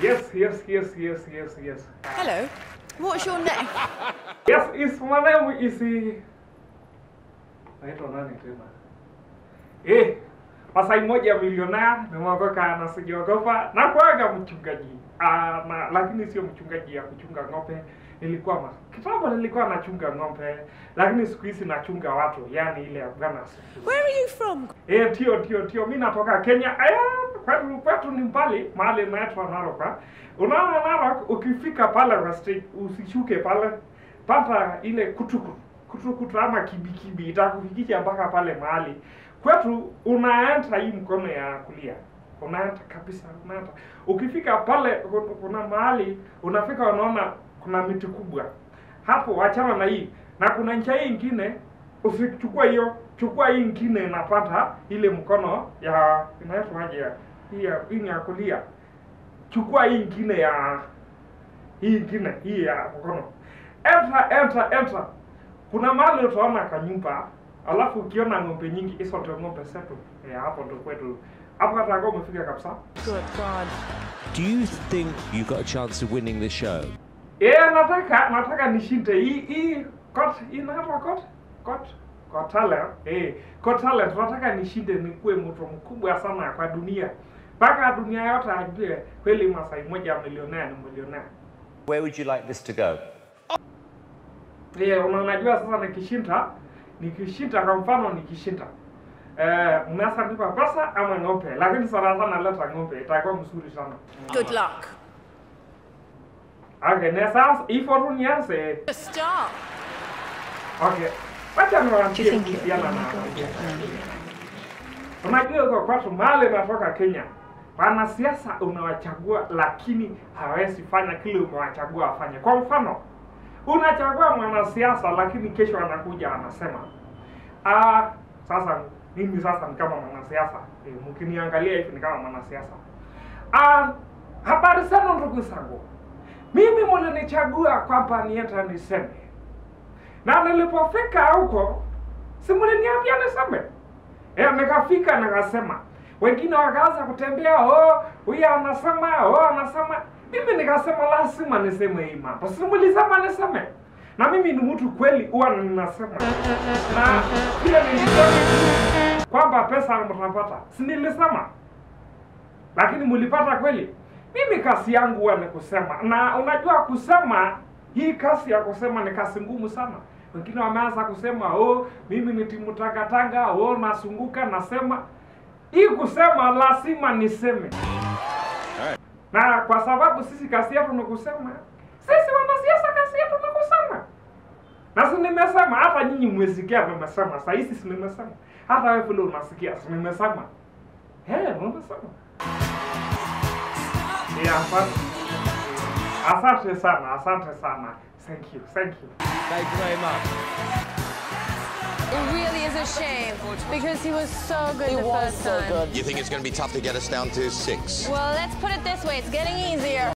Yes, yes, yes, yes, yes, yes. Hello. What's your name? Yes, is my name is uh, naitwa nani tena? Eh, Masai moja milionea nimeokoka na sijaogopa na kuaga mchungaji. Ah, na lakini sio mchungaji ya kuchunga ng'ombe. Nilikuwa ma, kitambo nilikuwa nachunga ng'ombe, lakini siku hizi nachunga watu, yani ile ya Bwana asifiwe. Where are you from? Eh, tio tio tio, mimi natoka Kenya. Aya, kwetu kwetu ni mbali, mahali inaitwa Narok. ah. Unaona Narok, ukifika pale kwa stage, usishuke pale, pata ile kutuku kutukutu ama kibikibi itakufikisha mpaka pale mahali kwetu. Unaenda hii mkono ya kulia, unaenda kabisa, unaenda ukifika pale, kuna- kuna mahali unafika, unaona kuna miti kubwa hapo, wachana na hii, na kuna njia hii ingine usichukua hiyo, chukua hii ingine inapata ile mkono ya inaitwaje ya hii ya hii ni ya kulia. Chukua hii ingine ya hii ingine hii ya mkono, enter enter enter. Kuna mahali utaona kanyumba, alafu ukiona ng'ombe nyingi, hizo ndio ng'ombe zetu. Eh, hapo ndio kwetu, hapo hata kama umefika kabisa. Good God. Do you think you got a chance of winning the show? Eh, nataka nataka nishinde hii hii kot inaitwa kot kot kot talent eh kot talent nataka nishinde nikuwe mtu mkubwa sana kwa dunia mpaka dunia yote ajue kweli Masai moja milionea ni milionea. Where would you like this to go? Eh, una- unajua sasa nikishinda nikishinda kwa mfano nikishinda eh, mnaweza nipa pesa ama ng'ombe, lakini sana sana leta ng'ombe, itakuwa mzuri sana. Good luck. Okay, na sasa hivyo tu nianze. Just start. Okay. Wacha Do you niwaambie think you- kuhusiana oh my na God. Unajua uko kwetu mahali natoka Kenya, wanasiasa unawachagua, lakini hawezi fanya kile umewachagua wafanye. Kwa mfano, unachagua mwanasiasa, lakini kesho anakuja anasema ah, sasa mimi sasa ni kama mwanasiasa e, mkiniangalia hivi ni kama mwanasiasa ah, habari zenu ndugu zangu, mimi mlinichagua kwamba niende niseme, na nilipofika huko si mliniambia niseme Eh, nikafika nikasema, wengine wakaanza kutembea, oh, huyu anasema, oh, anasema. Mimi nikasema lazima niseme hii mambo, si mlisema niseme, na mimi ni mtu kweli, huwa ninasema na vile nilisema kwamba pesa mtapata, si nilisema, lakini mlipata kweli. Mimi kazi yangu huwa ni kusema, na unajua kusema, hii kazi ya kusema ni kazi ngumu sana. Wengine wameanza kusema oh, mimi ni timu tangatanga, oh, nasunguka nasema. Hii kusema lazima niseme, na kwa sababu sisi kazi yetu ni kusema, sisi wanasiasa kazi yetu ni kusema na si nimesema, hata nyinyi mmesikia nimesema, saa hizi si nimesema, hata wewe vile unasikia si nimesema, eh, nimesema. Yeah, asante. Asante sana, asante sana. Thank you, thank you. Thank you very much. It really is a shame because he was so good He the was first so time. good. You think it's going to be tough to get us down to six? Well, let's put it this way: it's getting easier.